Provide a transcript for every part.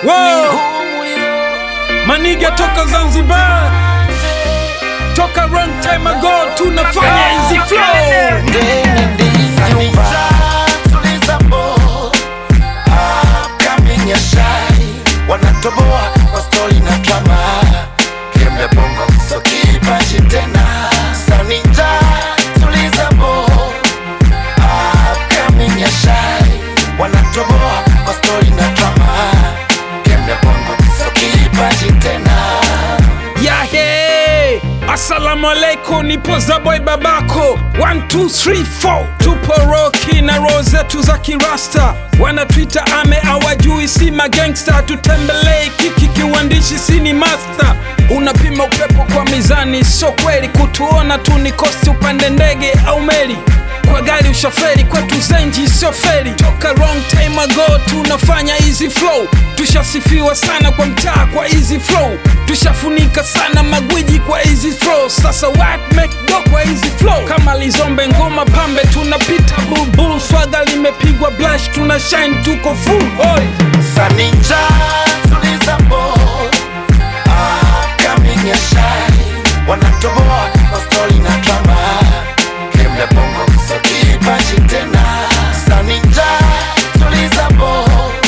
Wow. Maniga toka Zanzibar, toka long time ago, tunafanya hizi flow. wanatoboa kwa stori na drama kemle bongo so kipashi tena saninja tuliza bo upcoming ya shai wanatoboa kwa stori na drama kemle bongo so kipashi tena Yahe, assalamu alaikum, nipo Zaboy babako 1 2 3 4 tupo roki na roho zetu za kirasta, wanatwita ame awajui, si magangsta, tutembelee kiki kiwandishi, si ni master. Unapima upepo kwa mizani, sio kweli kutuona tu ni kosti, upande ndege au meli kwa gari ushoferi kwetu zenji sio feri toka wrong time ago tunafanya easy flow tushasifiwa sana kwa mtaa kwa easy flow tushafunika sana magwiji kwa easy flow sasa what make do kwa easy flow kama lizombe ngoma pambe tunapita bulbul swaga limepigwa blush tuna shine tuko full oi saninja tuliza bo upcoming ya shai wanatoboa kwa stori na drama kemle bongo so kipashi tena saninja tuliza bo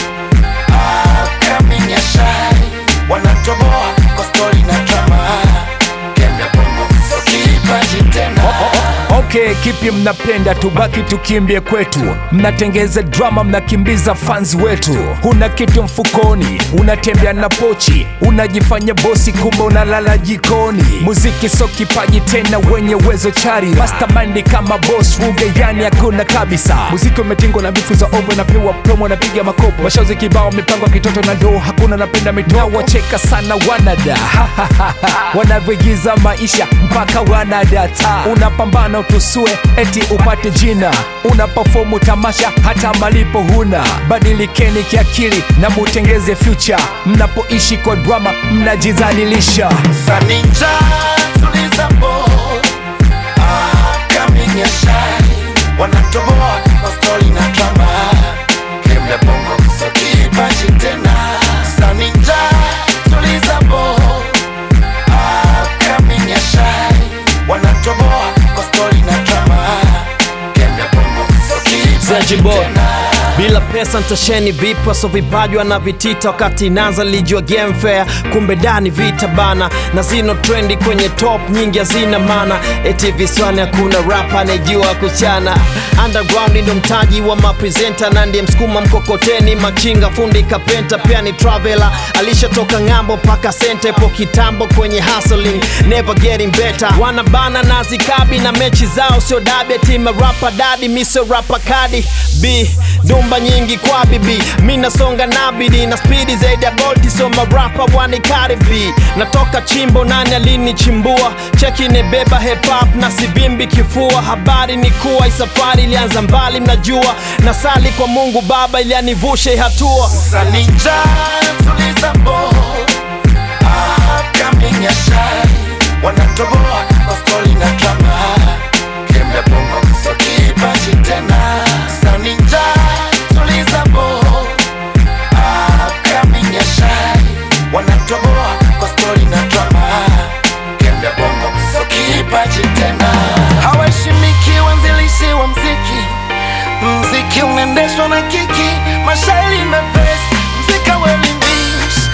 upcoming ya shai wanatoboa kwa stori na drama kemle bongo so kipashi tena Okay, kipi mnapenda tubaki tukimbie kwetu? Mnatengeza drama, mnakimbiza fans wetu. Huna kitu mfukoni, unatembea na pochi, unajifanya bosi, kumbe unalala jikoni. Muziki so kipaji tena, wenye uwezo chari, mastermind kama boss Ruge, yani hakuna kabisa. Muziki umetingwa na bifu za ovo, napewa promo, napiga makopo, mashozi kibao, mipango ya kitoto na doo, hakuna napenda mitoo. Wacheka sana wanada wanavyoigiza maisha mpaka wanadata. Unapambana utusue eti upate jina, unapafomu tamasha hata malipo huna. Badilikeni kiakili na mutengeze future, mnapoishi kwa drama mnajizalilisha. saninja tuliza bo upcoming ya shai wanatoboa kwa stori na drama kemle bongo so kipashi tena saninja tuliza bo upcoming ya shai wanatoboa kwa stori na drama kemle bongo so kipashi Zanzibar. tena bila pesa ntasheni vipi wasovipajwa na vitita wakati inaanza lijua game fair kumbe dani vita bana na zino trendi kwenye top nyingi hazina mana eti viswani hakuna rap anayejua kuchana underground ndo mtaji wa mapresenta na ndiye msukuma mkokoteni machinga fundi kapenta pia ni travela alishatoka ng'ambo mpaka sente po kitambo kwenye hustling never getting better wanabana na zikabi na mechi zao sio dabi eti marapa dadi miso rapa kadi b dumba nyingi kwa bibi mi nasonga nabidi na spidi zaidi ya bolti so marapa wanikaribi natoka chimbo nani alinichimbua cheki nebeba hip hop na sivimbi kifua habari ni kuwa hii safari ilianza mbali mnajua na sali kwa mungu baba ili anivushe hii hatua Saninja tuliza bo upcoming ya shai wanatoboa kwa stori na drama kemle bongo so kipashi tena Saninja tuliza bo upcoming ya shai wanatoboa kwa stori na drama kemle bongo so kipashi tena hawaheshimiki wanzilishi wa mziki mziki unaendeshwa na kiki mashairi mepesi mzika welimbish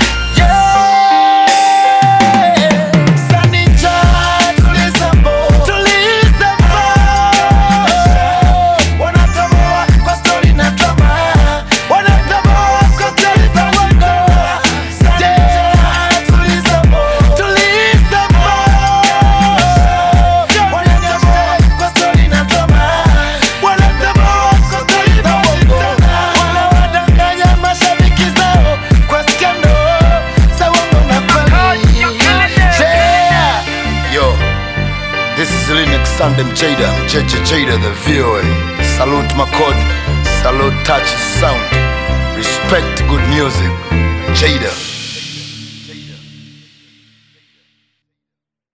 wanawadanganya mashabiki zao kwa skando za uongo na kweli. Yeah. Yo, this is Linux Sandem Jada, Mcheche Jada, the VOA. Salute Makod, salute Touch Sound. Respect good music. Jada.